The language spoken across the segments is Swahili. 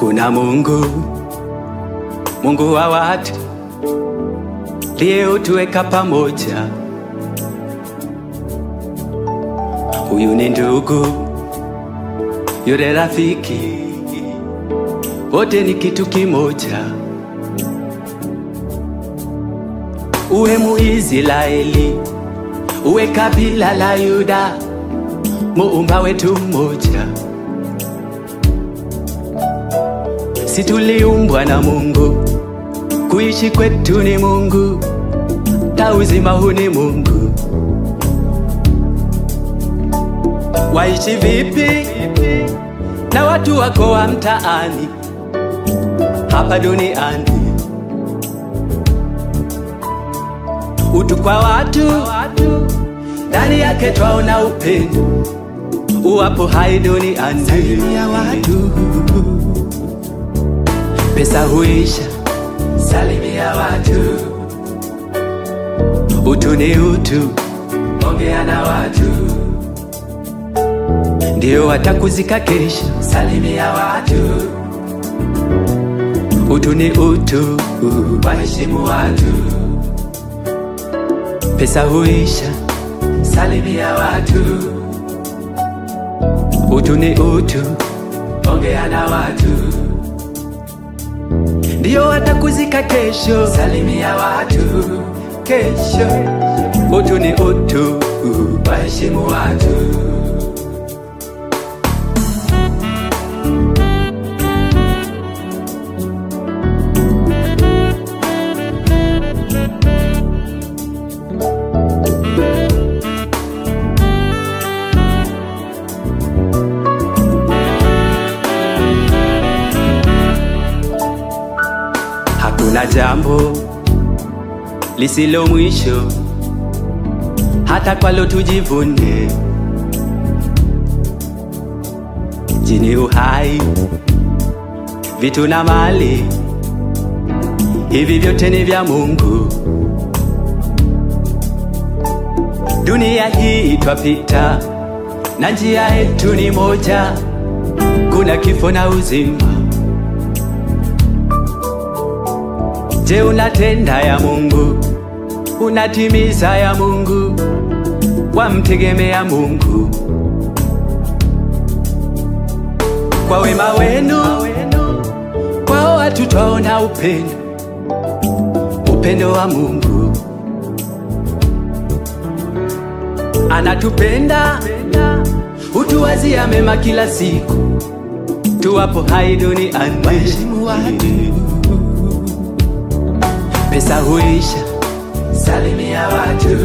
Hakuna Mungu, Mungu wa watu liyetuweka pamoja. Huyu ni ndugu, yule rafiki, wote ni kitu kimoja. Uwe Muisraeli, uwe kabila la Yuda, muumba wetu mmoja. Si tuliumbwa na Mungu, kuishi kwetu ni Mungu, ta uzima huu ni Mungu. Waishi vipi na watu wako wa mtaani hapa duniani? Utu kwa watu, ndani yake twaona upendo, uwapo hai duniani. Salimia watu, pesa huisha. Salimia watu, utu ni utu, ongea na watu, ndio watakuzika kesho. Salimia watu, utu ni utu, waheshimu watu pesa huisha. Salimia watu, utu ni utu, ongea na watu, ndio watakuzika kesho. Salimia watu kesho, utu ni utu, waheshimu watu. Hakuna jambo lisilo mwisho, hata kwalo tujivune. Jini uhai, vitu na mali, hivi vyote ni vya Mungu. Dunia hii twapita, na njia yetu ni moja, kuna kifo na uzima. Je, unatenda ya Mungu? Unatimiza ya Mungu? Wamtegemea Mungu kwa wema wenu, kwa watu twaona upendo, upendo wa Mungu. Anatupenda, hutuwazia mema kila siku, tuwapo hai duniani. Waheshimu watu pesa huisha. Salimia watu,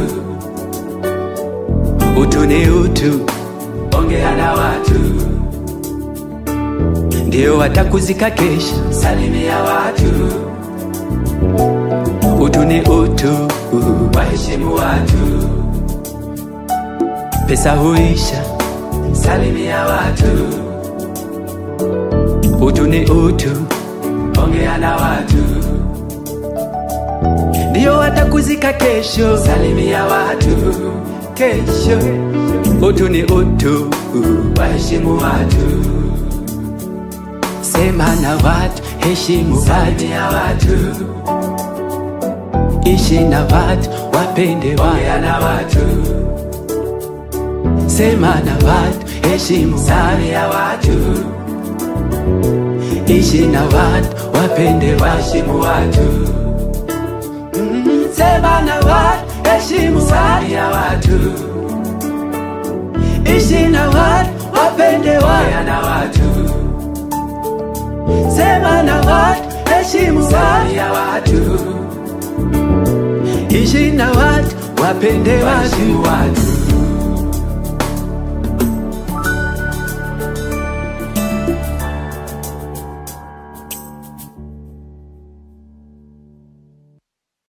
utu ni utu, ongea na watu, ndio watakuzika kesho. Salimia watu, utu ni utu, waheshimu watu, pesa huisha. Salimia watu, utu ni utu, ongea na watu ndio watakuzika kesho. Salimia watu kesho, utu ni utu, waheshimu watu. Sema na watu, heshimu watu, watu. Ishi na watu, wapende watu, na watu. Sema na watu, heshimu ya watu. Ishi na watu, wapende waheshimu watu. Sema na watu, heshimu ya watu. Ishi na watu, wapende waya na watu. Sema na watu, heshimu ya watu. Ishi na watu, wapende watu.